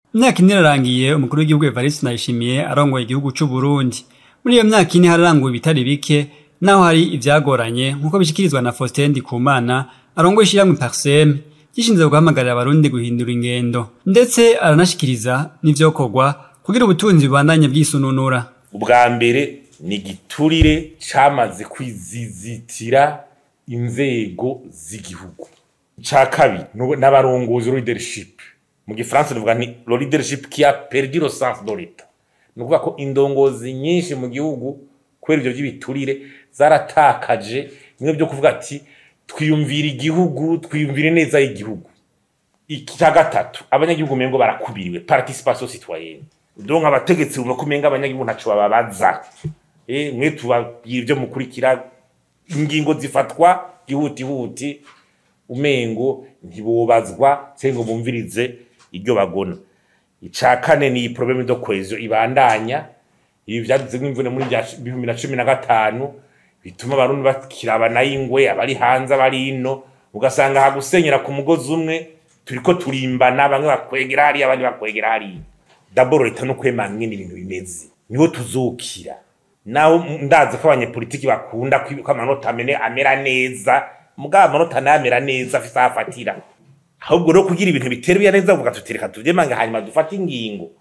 imyaka ine irarangiye umukuru w'igihugu Evariste Ndayishimiye arongoye igihugu c'u Burundi muri iyo myaka ine hararanguwe ibitari bike naho hari ivyagoranye nk'uko bishikirizwa na Faustin Ndikumana arongoye ishyirahamwe Parsem gishinzwe guhamagarira abarundi guhindura ingendo ndetse aranashikiriza n'ivyokorwa kugira ubutunzi bubandanye bwisununura ubwa mbere ni igiturire camaze kwizizitira inzego z'igihugu ica kabiri n'abarongozi leadership mu gifaransa tuvuga ni lo leadership qui a perdu le sens de l'état ni ukuvuga ko indongozi nyinshi mu gihugu kubera ivyo vy'ibiturire zaratakaje bimwe vyo kuvuga ati twiyumvira igihugu twiyumvire neza y'igihugu icya gatatu abanyagihugu mengo barakubiriwe participation citoyenne donc abategetsi bumva ko umenga abanyagihugu ntaco bababaza eh mwe tubabwira ivyo mukurikira ingingo zifatwa gihutihuti umengo ntibubazwa cyangwa ngo bumvirize iryo bagona ica kane ni problème de cohesion ibandanya ibi vyaduze nk'imvune muri bihumbi na cumi na gatanu bituma abarundi bakirabana y'ingwe abari hanze abari ino ugasanga hagusenyera ku mugozi umwe turiko turimbana bamwe bakwegera hariya abandi bakwegera hariya daboro leta no kwemanga ingene ibintu bimeze niho tuzukira naho ndazi ko abanyepolitiki bakunda ko amanota amene amera neza mugabo amanota nayo amera neza afise aho afatira ahubwo no kugira ibintu bitera neza uvuga tutereka tuvyemange hanyuma dufate ingingo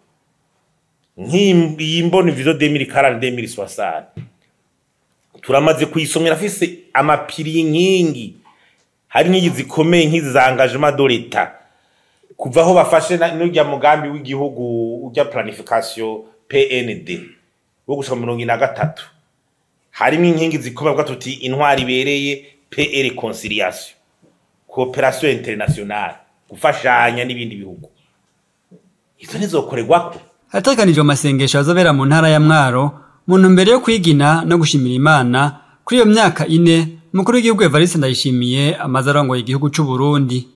nk'iyi mbona vizo demiri karani demiri swasani turamaze kuyisomera afise amapiri y'inkingi hari n'inkingi zikomeye nk'izi za engagement de l'etat kuva aho bafashe n'urya mugambi w'igihugu urya planification PND wo gushika mirongo ine na gatatu harimo inkingi zikomeye bwa tuti intwari ibereye PE reconciliation cooperation internationale gufashanya n'ibindi bihugu izo nizokorerwako harategekanijwe amasengesho azobera mu ntara ya Mwaro mu ntumbero yo kwigina no gushimira Imana kuri iyo myaka ine umukuru w'igihugu Evariste Ndayishimiye amaze arongoye igihugu c'u Burundi